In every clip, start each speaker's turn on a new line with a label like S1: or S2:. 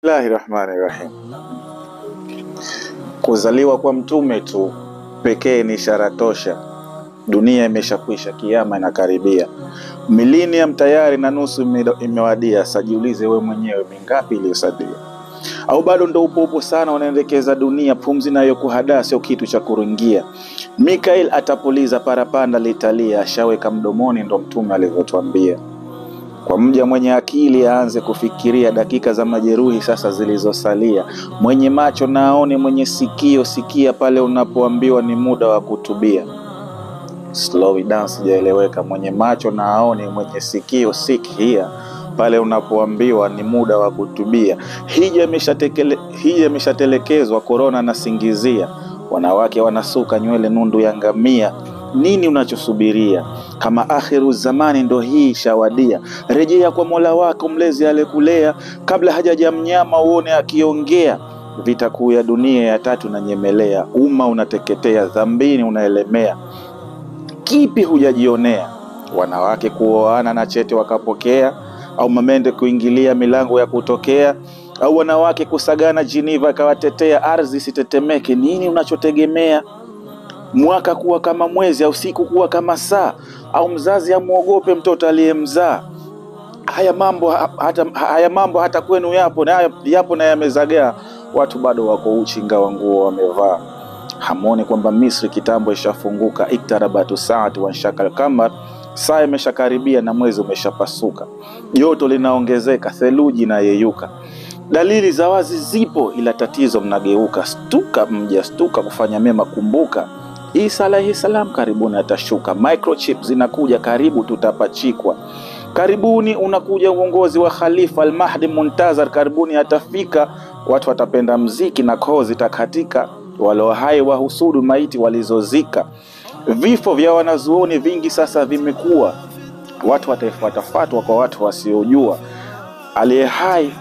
S1: Bismillahi rahmani rahim. Kuzaliwa kwa mtume tu pekee ni ishara tosha. Dunia imeshakwisha, kiama inakaribia, milenium tayari na nusu ime- imewadia. Sajiulize we mwenyewe, mingapi iliyosalia? Au bado ndo upo upo sana, unaendekeza dunia? Pumzi nayo kuhadaa sio kitu cha kuringia. Mikael atapuliza, parapanda litalia, ashaweka mdomoni, ndo mtume alivyotwambia. Kwa mja mwenye akili aanze kufikiria dakika za majeruhi sasa zilizosalia. Mwenye macho na aone, mwenye sikio sikia pale unapoambiwa ni muda wa kutubia. Slow it down, sijaeleweka. Mwenye macho na aone, mwenye sikio sikia pale unapoambiwa ni muda wa kutubia. Hija imeshatekele- hija imeshatelekezwa, korona na singizia. Wanawake wanasuka nywele nundu ya ngamia. Nini unachosubiria? Kama akhiru zamani ndo hii shawadia, rejea kwa Mola wako mlezi aliyekulea, kabla hajaja mnyama uone akiongea. Vita kuu ya dunia ya tatu na nyemelea, umma unateketea, dhambini unaelemea. Kipi hujajionea? Wanawake kuoana na chete wakapokea, au mamende kuingilia milango ya kutokea, au wanawake kusagana Geneva akawatetea, ardhi isitetemeke. Nini unachotegemea? mwaka kuwa kama mwezi au siku kuwa kama saa au mzazi amwogope mtoto aliyemzaa haya mambo ha- hata, haya mambo hata kwenu yapo na yapo na yamezagaa watu bado wako uchi ingawa nguo wamevaa hamwoni kwamba misri kitambo ishafunguka iktarabatu saati wanshaka alkamar saa imeshakaribia na mwezi umeshapasuka joto linaongezeka theluji inayeyuka dalili za wazi zipo ila tatizo mnageuka stuka mja stuka kufanya mema kumbuka isa alaihi salam karibuni atashuka microchip zinakuja karibu tutapachikwa karibuni unakuja uongozi wa khalifa almahdi muntazar karibuni atafika watu watapenda mziki na koo zitakatika walio hai wahusudu maiti walizozika vifo vya wanazuoni vingi sasa vimekuwa watu wataifuata fatwa kwa watu wasiojua aliye hai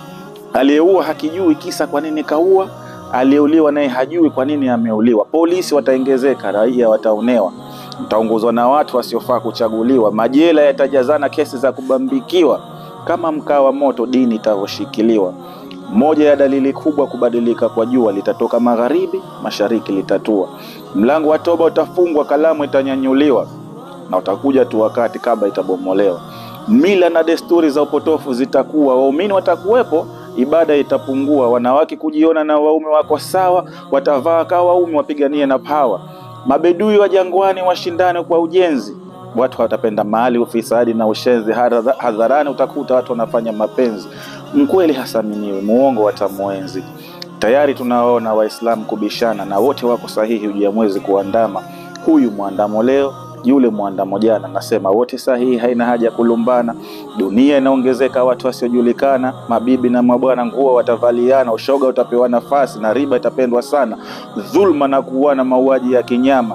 S1: aliyeua hakijui kisa kwa nini kaua, aliyeuliwa naye hajui kwa nini ameuliwa. Polisi wataongezeka, raia wataonewa, mtaongozwa na watu wasiofaa kuchaguliwa, majela yatajazana kesi za kubambikiwa, kama mkaa wa moto dini itavyoshikiliwa. Moja ya dalili kubwa kubadilika kwa jua, litatoka magharibi, mashariki litatua. Mlango wa toba utafungwa, kalamu itanyanyuliwa, na utakuja tu wakati kabla itabomolewa. Mila na desturi za upotofu zitakuwa, waumini watakuwepo, ibada itapungua. Wanawake kujiona na waume wako sawa, watavaa kawa waume, wapiganie na pawa. Mabedui wa jangwani washindane kwa ujenzi, watu watapenda mali, ufisadi na ushenzi. Hadha- Hadharani utakuta watu wanafanya mapenzi, mkweli hasaminiwi, muongo watamwenzi. Tayari tunaona Waislamu kubishana na wote wako sahihi, ujia mwezi kuandama, huyu mwandamo leo yule mwandamo jana. Nasema wote sahihi, haina haja ya kulumbana. Dunia inaongezeka watu wasiojulikana, mabibi na mabwana nguo watavaliana, ushoga utapewa nafasi na riba itapendwa sana, dhulma na kuuana, mauaji ya kinyama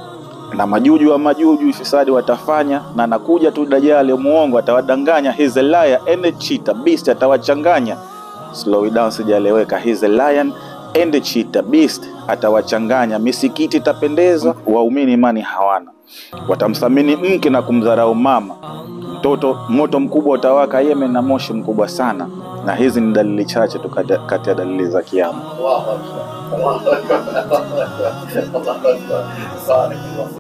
S1: na majuju wa majuju fisadi watafanya, na nakuja tu Dajali muongo atawadanganya. He's a liar and a cheater, beast atawachanganya. Slow it down, sijaeleweka. He's a lion and a cheater, beast atawachanganya. Misikiti itapendeza, waumini imani hawana, watamthamini mke na kumdharau mama. Mtoto moto mkubwa utawaka Yemen na moshi mkubwa sana, na hizi ni dalili chache tu kati kati ya dalili za kiama.
S2: الله اكبر الله اكبر الله اكبر الله اكبر بارك الله